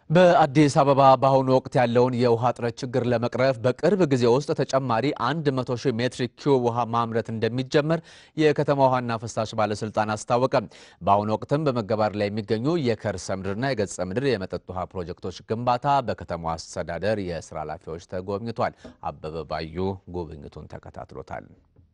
በአዲስ አበባ በአሁኑ ወቅት ያለውን የውሃ እጥረት ችግር ለመቅረፍ በቅርብ ጊዜ ውስጥ ተጨማሪ 100 ሺህ ሜትሪክ ኪዩብ ውሃ ማምረት እንደሚጀመር የከተማ ውሃና ፍሳሽ ባለስልጣን አስታወቀ። በአሁኑ ወቅትም በመገባር ላይ የሚገኙ የከርሰ ምድርና የገጸ ምድር የመጠጥ ውሃ ፕሮጀክቶች ግንባታ በከተማው አስተዳደር የስራ ኃላፊዎች ተጎብኝቷል። አበበ ባዩ ጉብኝቱን ተከታትሎታል።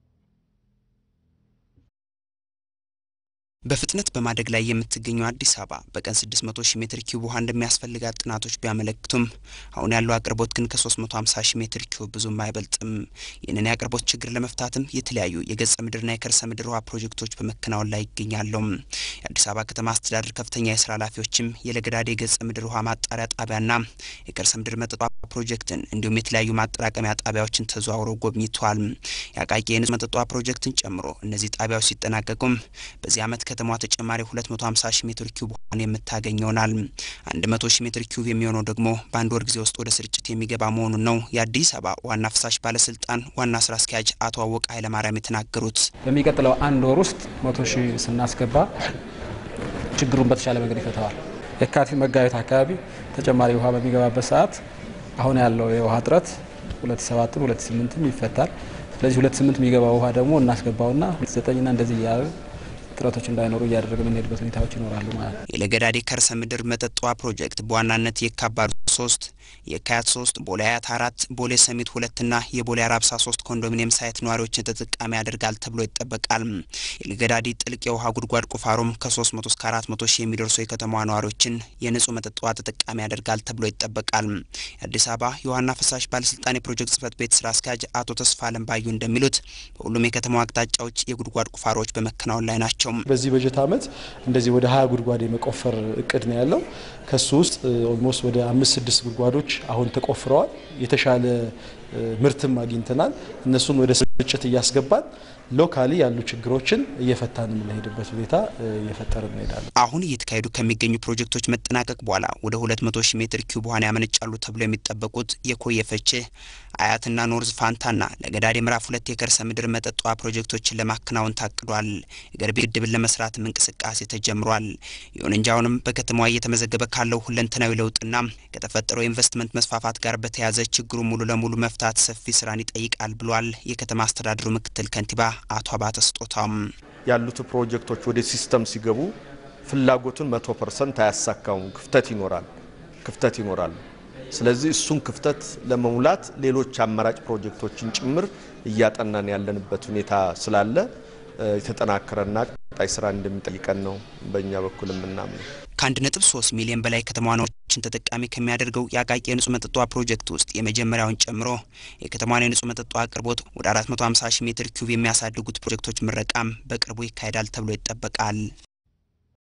በፍጥነት በማደግ ላይ የምትገኘው አዲስ አበባ በቀን 600 ሺህ ሜትር ኪዩብ ውሃ እንደሚያስፈልጋት ጥናቶች ቢያመለክቱም አሁን ያለው አቅርቦት ግን ከ350 ሺህ ሜትር ኪዩብ ብዙም አይበልጥም። ይህንን የአቅርቦት ችግር ለመፍታትም የተለያዩ የገጸ ምድርና የከርሰ ምድር ውሃ ፕሮጀክቶች በመከናወን ላይ ይገኛሉ። የአዲስ አበባ ከተማ አስተዳደር ከፍተኛ የስራ ኃላፊዎችም የለገዳዴ የገጸ ምድር ውሃ ማጣሪያ ጣቢያና የከርሰ ምድር መጠጥ ውሃ ፕሮጀክትን እንዲሁም የተለያዩ ማጠራቀሚያ ጣቢያዎችን ተዘዋውረው ጎብኝተዋል። የአቃቂ የንጹህ መጠጥ ውሃ ፕሮጀክትን ጨምሮ እነዚህ ጣቢያዎች ሲጠናቀቁም በዚህ ዓመት ከተማዋ ተጨማሪ 250 ሺህ ሜትር ኪዩብ ውሃን የምታገኝ ይሆናል። 100 ሺህ ሜትር ኪዩብ የሚሆነው ደግሞ በአንድ ወር ጊዜ ውስጥ ወደ ስርጭት የሚገባ መሆኑን ነው የአዲስ አበባ ዋና ፍሳሽ ባለስልጣን ዋና ስራ አስኪያጅ አቶ አወቀ ኃይለማርያም የተናገሩት። በሚቀጥለው አንድ ወር ውስጥ መቶ ሺህ ስናስገባ ችግሩን በተሻለ መንገድ ይፈተዋል። የካቲት መጋቢት አካባቢ ተጨማሪ ውሃ በሚገባበት ሰዓት አሁን ያለው የውሃ እጥረት 27ም 28ም ይፈታል። ስለዚህ 28 የሚገባው ውሃ ደግሞ እናስገባውና 29ና እንደዚህ እያለ ጥረቶች እንዳይኖሩ እያደረገ የምንሄድበት ሁኔታዎች ይኖራሉ ማለት ነው። የለገዳዴ ከርሰ ምድር መጠጥ ውሃ ፕሮጀክት በዋናነት የካባዱ ሶስት የካያት ሶስት ቦሌ አያት አራት ቦሌ ሰሚት ሁለትና የቦሌ አራብሳ ሶስት ኮንዶሚኒየም ሳይት ነዋሪዎችን ተጠቃሚ ያደርጋል ተብሎ ይጠበቃል። የለገዳዲ ጥልቅ የውሃ ጉድጓድ ቁፋሮም ከ300 እስከ 400 ሺህ የሚደርሱ የከተማዋ ነዋሪዎችን የንጹህ መጠጥ ውሃ ተጠቃሚ ያደርጋል ተብሎ ይጠበቃል። የአዲስ አበባ የውሃና ፍሳሽ ባለስልጣን የፕሮጀክት ጽህፈት ቤት ስራ አስኪያጅ አቶ ተስፋ አለም ባዩ እንደሚሉት በሁሉም የከተማዋ አቅጣጫዎች የጉድጓድ ቁፋሮዎች በመከናወን ላይ ናቸው። በዚህ በጀት ዓመት እንደዚህ ወደ ሀያ ጉድጓድ የመቆፈር እቅድ ነው ያለው። ከሱ ውስጥ ኦልሞስት ወደ አምስት ስድስት ጉድጓዶች አሁን ተቆፍረዋል። የተሻለ ምርትም አግኝተናል። እነሱን ወደ ስርጭት እያስገባን ሎካሊ ያሉ ችግሮችን እየፈታን የምንሄድበት ሁኔታ እየፈጠርን እንሄዳለን። አሁን እየተካሄዱ ከሚገኙ ፕሮጀክቶች መጠናቀቅ በኋላ ወደ 200 ሺህ ሜትር ኪዩብ ውሃን ያመነጫሉ ተብሎ የሚጠበቁት የኮየ ፈቼ፣ አያትና ኖርዝ ፋንታና ለገዳዴ ምዕራፍ ሁለት የከርሰ ምድር መጠጥ ውሃ ፕሮጀክቶችን ለማከናወን ታቅዷል። የገርቤ ግድብን ለመስራትም እንቅስቃሴ ተጀምሯል። ይሁን እንጂ አሁንም በከተማዋ እየተመዘገበ ካለው ሁለንተናዊ ለውጥና ከተፈጠረው የኢንቨስትመንት መስፋፋት ጋር በተያያዘ ችግሩ ሙሉ ለሙሉ መፍታት ሰፊ ስራን ይጠይቃል ብሏል የከተማ አስተዳደሩ ምክትል ከንቲባ አቶ አባተ ስጦታም ያሉት ፕሮጀክቶች ወደ ሲስተም ሲገቡ ፍላጎቱን መቶ ፐርሰንት አያሳካውም። ክፍተት ይኖራል ክፍተት ይኖራል። ስለዚህ እሱን ክፍተት ለመሙላት ሌሎች አማራጭ ፕሮጀክቶችን ጭምር እያጠናን ያለንበት ሁኔታ ስላለ የተጠናከረና ቀጣይ ስራ እንደሚጠይቀን ነው በእኛ በኩል የምናምነው። ከአንድ ነጥብ ሶስት ሚሊዮን በላይ ከተማ ነዋሪዎችን ተጠቃሚ ከሚያደርገው የአቃቂ የንጹህ መጠጥ ውሃ ፕሮጀክት ውስጥ የመጀመሪያውን ጨምሮ የከተማዋን የንጹህ መጠጥ ውሃ አቅርቦት ወደ 450 ሺህ ሜትር ኪዩብ የሚያሳድጉት ፕሮጀክቶች ምረቃም በቅርቡ ይካሄዳል ተብሎ ይጠበቃል።